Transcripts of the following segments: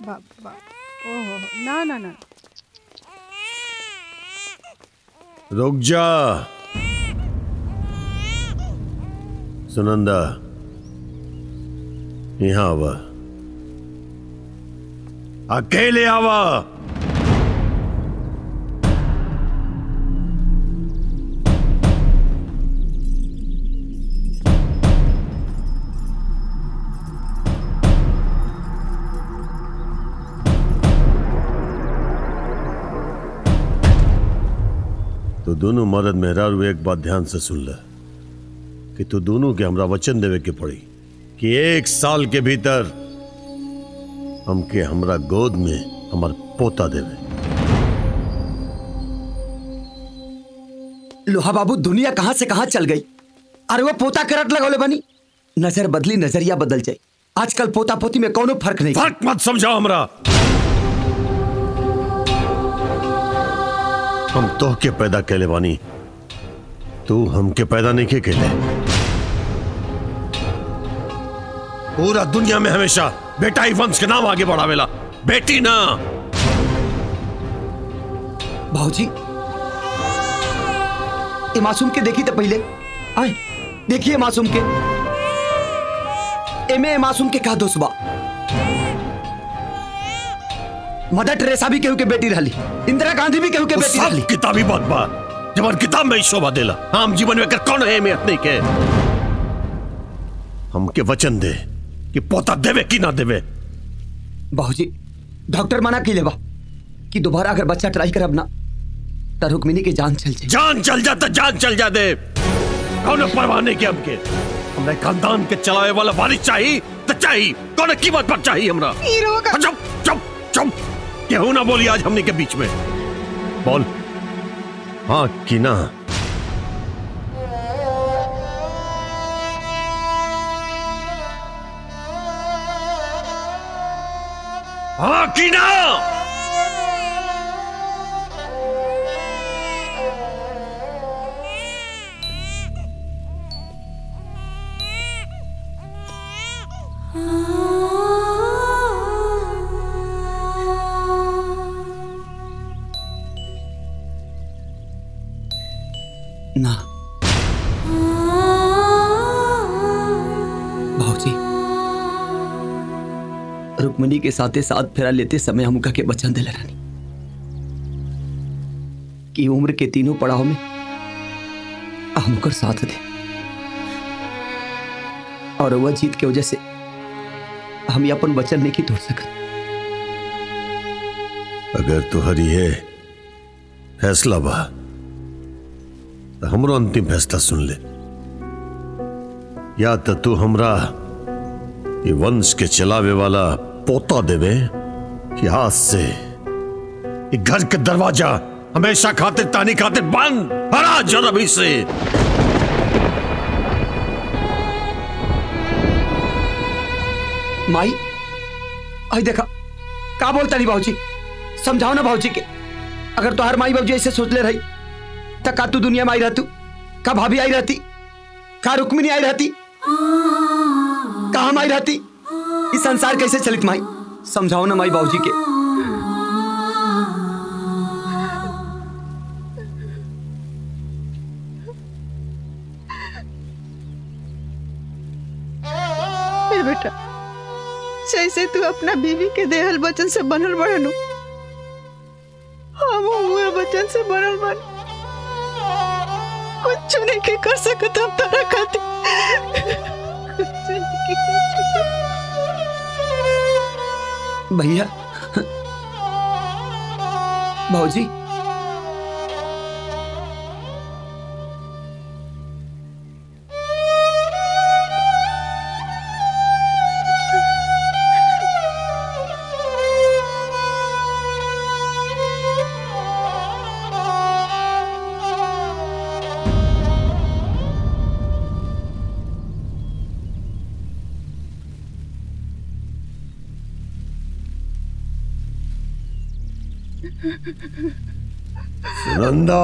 बाप बाप ओहो ना ना ना रुक जा सुनंदा यहाँ आवा अकेले आवा तो दोनों मर्द मेहरारू एक बात ध्यान से सुन ले कि तू दोनों के हमरा वचन देवे के पड़ी कि एक साल के भीतर हमके हमरा गोद में हमार पोता देवे लोहा बाबू दुनिया कहां से कहां चल गई अरे वो पोता करट लगौले बनी नजर बदली नजरिया बदल जाए आजकल पोता पोती में कोनो फर्क नहीं फर्क मत समझाओ हमरा हम तो के पैदा कैले बानी तू हमके पैदा नहीं के कैले पूरा दुनिया में हमेशा बेटा ही वंश के नाम आगे बढ़ावेला बेटी ना भाजी ये मासूम के देखी तो पहले आए देखिए मासूम के एमे ए मासूम के का दोष बा मदर टेरेसा भी केहू के बेटी रहली इंदिरा गांधी भी केहू के वो बेटी सब रहली किताबी बात बा जब किताब में ही शोभा देला आम जीवन में कर कौन है अहमियत नहीं के हमके वचन दे कि पोता देवे कि ना देवे बाबूजी डॉक्टर मना की लेबा कि दोबारा अगर बच्चा ट्राई करब ना तो रुक्मिनी की जान चल जाए जान चल जा तो जान चल जा दे कौन परवाह नहीं के हमके हमने खानदान के चलावे वाला वारिस चाहिए तो चाहिए कौन कीमत पर चाहिए हमरा हीरो का चुप चुप चुप केहू ना बोली आज हमने के बीच में बोल हाँ कि ना हाँ कि ना ना भाजी रुक्मिनी के साथे साथ फेरा लेते समय हम के वचन दिले रानी कि उम्र के तीनों पड़ाव में हमकर साथ दे और वह जीत के वजह से हम ये अपन वचन नहीं तोड़ सकत अगर तुहरी है फैसला बा तो हमरो अंतिम फैसला सुन ले या तो तू हमरा ये वंश के चलावे वाला पोता देवे कि आज से ये घर के दरवाजा हमेशा खातिर तानी खातिर बंद हरा जरब से माई आई देखा का बोलता नहीं भाजी समझाओ ना भाजी के अगर तो हर माई बाबूजी ऐसे सोच ले रही तो का तू दुनिया में आई रहतू का भाभी आई रहती का रुक्मिनी आई रहती का हम आई रहती इस संसार कैसे चलित माई समझाओ ना माई बाबूजी के ए बेटा जैसे तू अपना बीवी के देहल वचन से बनल बड़नु हम हुए वचन से बनल बन कुछ नहीं के कर सकत हम तारा खातिर कुछ नहीं के कर सकत। भैया भाजी सुनंदा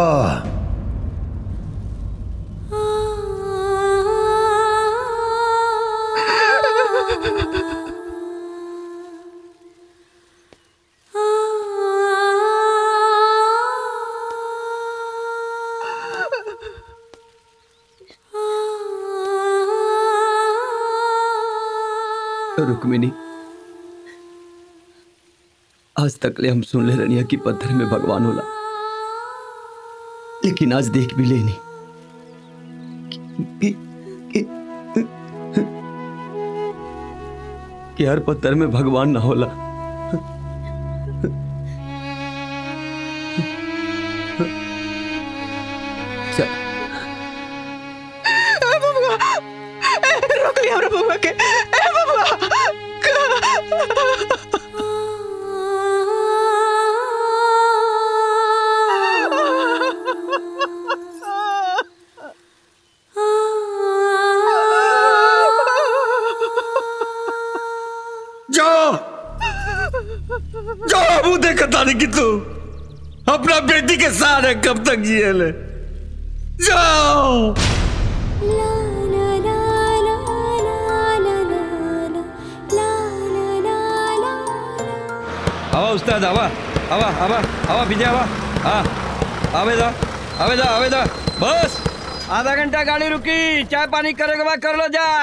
रुक्मिनी आज तक ले हम सुन ले रनिया कि पत्थर में भगवान होला लेकिन आज देख भी लेनी कि, कि, कि हर पत्थर में भगवान ना होला चल ए बबुआ ए, रोक लिया हमरा बबुआ के ए बबुआ जाओ जाओ अबू देखता नहीं कि तू अपना बेटी के सहारे कब तक जिए ले जाओ आवा उस्ताद आवा आवा आवा आवा विजय आवा हाँ आवेदा आवेदा आवेदा बस आधा घंटा गाड़ी रुकी चाय पानी करे के बाद कर लो जा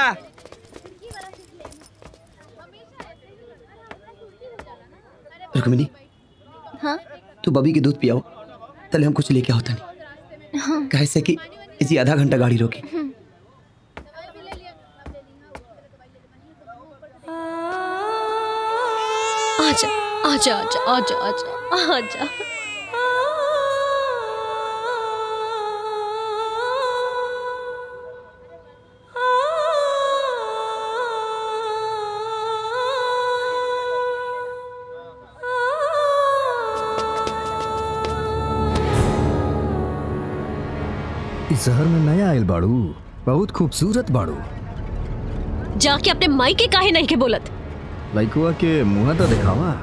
रुक्मिनी हाँ तू बबी के दूध पियाओ तले हम कुछ लेके होता नहीं हाँ कैसे कि इसी आधा घंटा गाड़ी रोकी आजा आजा आजा आजा आजा आजा इस शहर में नया आयल बाड़ू बहुत खूबसूरत बाड़ू जाके अपने माई के काहे नहीं के बोलत लइकुआ के मुंह तो दिखावा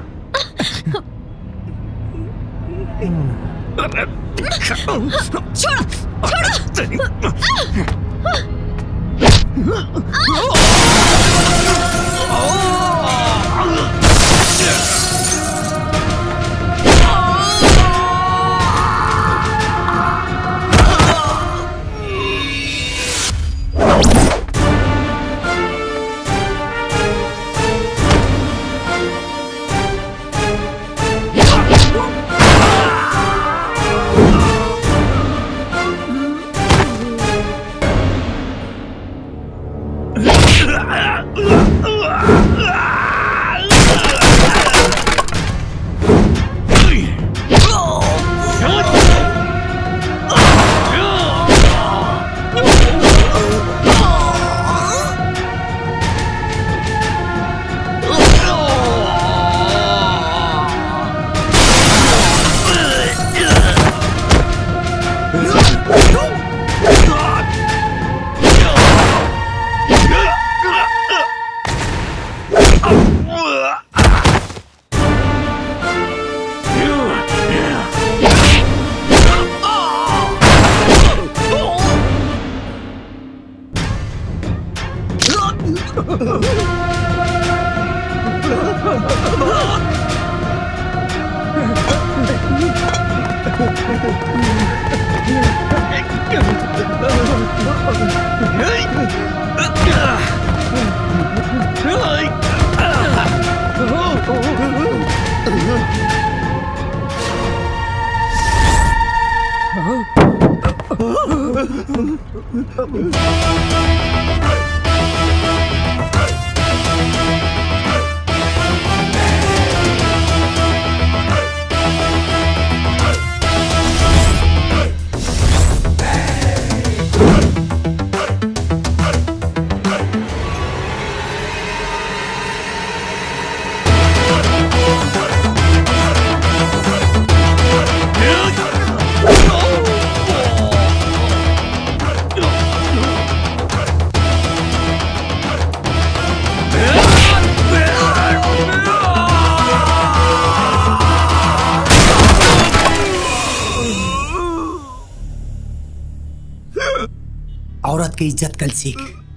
औरत के इज्जत कल सीख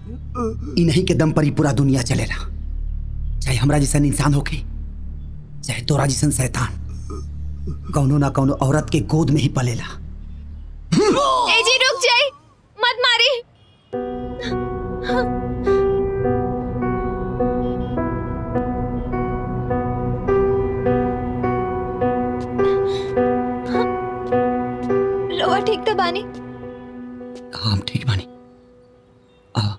इन्हीं के दम पर ही पूरा दुनिया चलेला चाहे हमरा जैसन इंसान होके चाहे तोरा जैसन शैतान कौनो ना कौनो औरत के गोद में ही पलेला ए जी रुक जाई मत मारी तो बानी हाँ हम ठीक बानी आ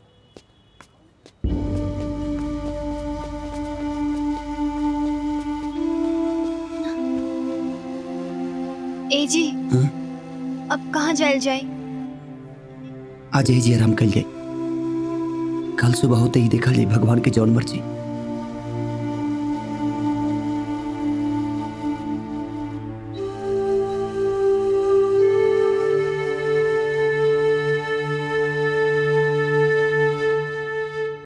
ए जी हाँ? अब कहाँ जायल जाए आज ही जी आराम कर जाए कल सुबह होते ही देखा जाए भगवान के जौन मर्जी